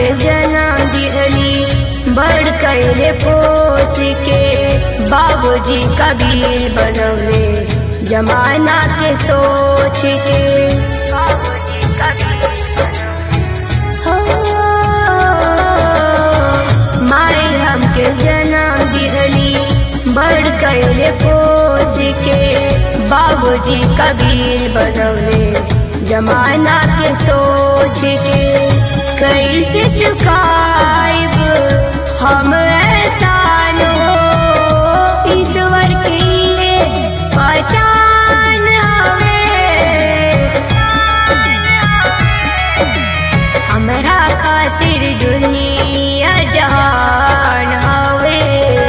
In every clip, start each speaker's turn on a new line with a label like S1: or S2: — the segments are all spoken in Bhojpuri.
S1: हमके जन्म दिहली बड़ कैले पोस के बाबूजी कबीर बनवले जमाना के सोच के बाबूजी कबीर हो माई हमके जन्म दिहली बड़ कैले पोस के बाबूजी कबीर बनवले जमाना के सोच के कैसे चुकाइब हम एहसान हो ईश्वर के ये पहचान हवे हमरा खातिर दुनिया जहान हवे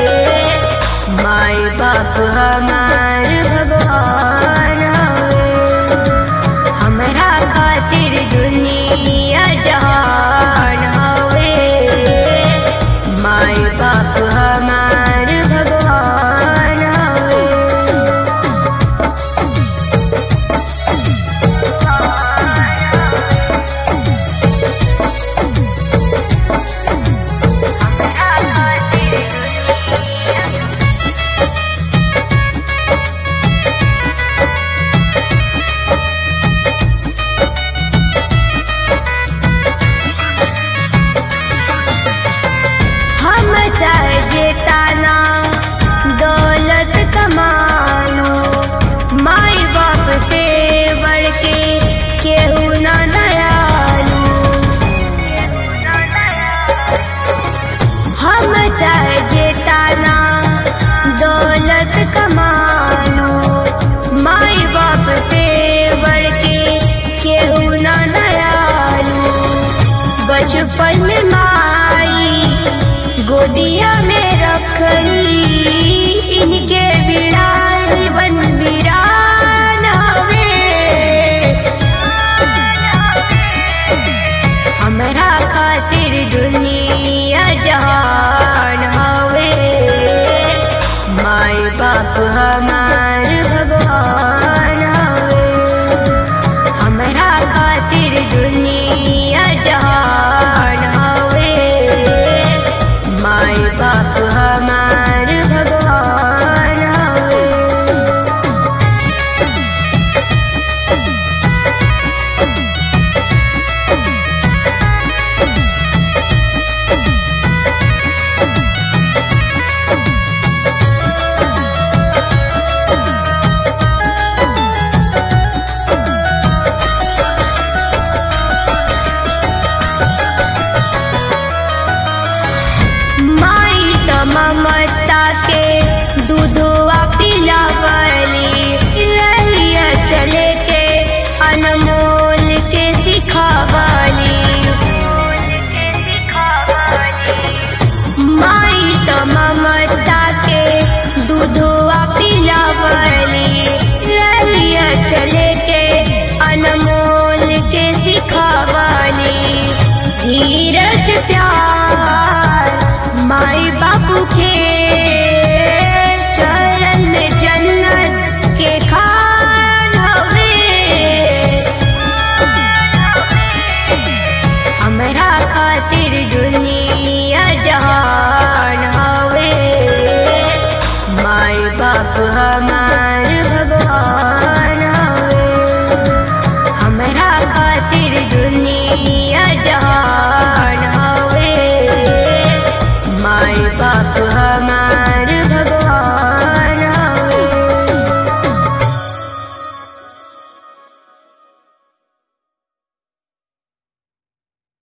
S1: माई बाप हमार भगवान हवे हमरा खातिर दुनिया जहान हवे माई बाप हमार भगवान हवे हम चाहे जेताना दौलत कमानो माई बाप से बढ़ के केहू ना दयालु हम चाहे जेताना दौलत कमानो माई बाप से बढ़ के केहू ना दयालु बचपन में माई गोदिया में रखली इनके बिड़ाई बन बिरान हवे हमरा खातिर दुनिया जहान हवे माई बाप हमार